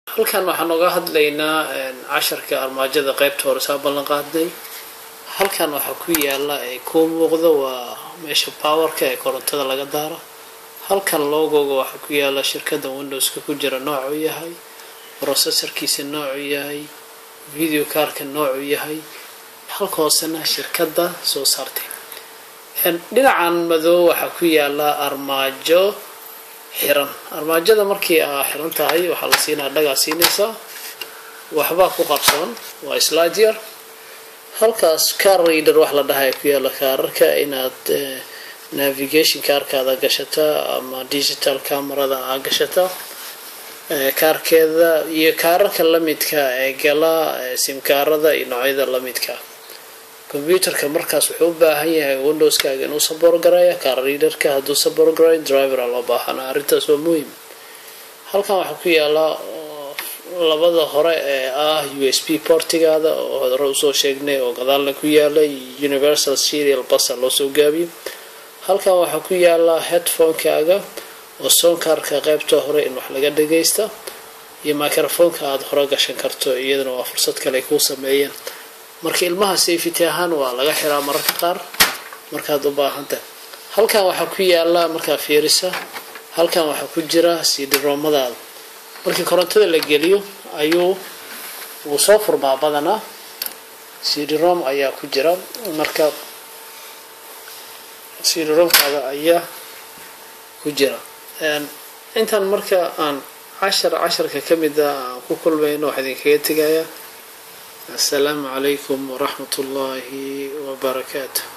halkan waxaan oga hadlaynaa casharka armaajada qeybta hore saa ballan qaadnay halkan waxaa ku yaala ee kuu muuqda waa meesha powerka ee korontada laga daara halkan logoga waxaa ku yaala shirkada windowska ku jira noocuu yahay processorkiisa noocuu yahay video karka noocuu yahay halka hoosena shirkada soo saartay dhinacan madow waxaa ku yaala armaajo xiran armaajada markii aa xiran tahay waxaa la siinaa dhagaa siinaysaa waxbaa ku qabsan waa sladyar halkaas car reader wax la dhahay ku yaala kaararka inaad navigation kaarkaada gashataa ama digital camerada aa gashataa kaarkeeda iyo kaararka lamidka ee gala simkaarada iyo noocyada lamidka combyuterka markaas wuxuu u baahan yahay windowskaaga inuu sabor garaya car readerka hadduu sabor garay drivera loo baahana arrintaas waa muhim halkan waxaa ku yaala labada hore ee ah u s b portigaada oo hore usoo sheegnay oo gadaalna ku yaala universal serial basa loosoo gaabiyo halkan waxaa ku yaala headphonekaaga oo soonkaarka qeybta hore in wax laga dhagaysta iyo microfoneka aada hore gashan karto iyadana waa fursad kale ay kuu sameeyeen marka ilmaha safety ahaan waa laga xiraa mararka qaar markaad u baahantah halkan waxaa ku yaala markaa fiirisa halkan waxaa ku jira cdromadaada markii korontada la geliyo ayuu wuu soo furmaa badanaa cdrom ayaa ku jira marka cdromkaada ayaa ku jira intaan marka aan cashar casharka ka mid a aan ku kulmayno waxaa idinkaga tegayaa السلام عليكم ورحمة الله وبركاته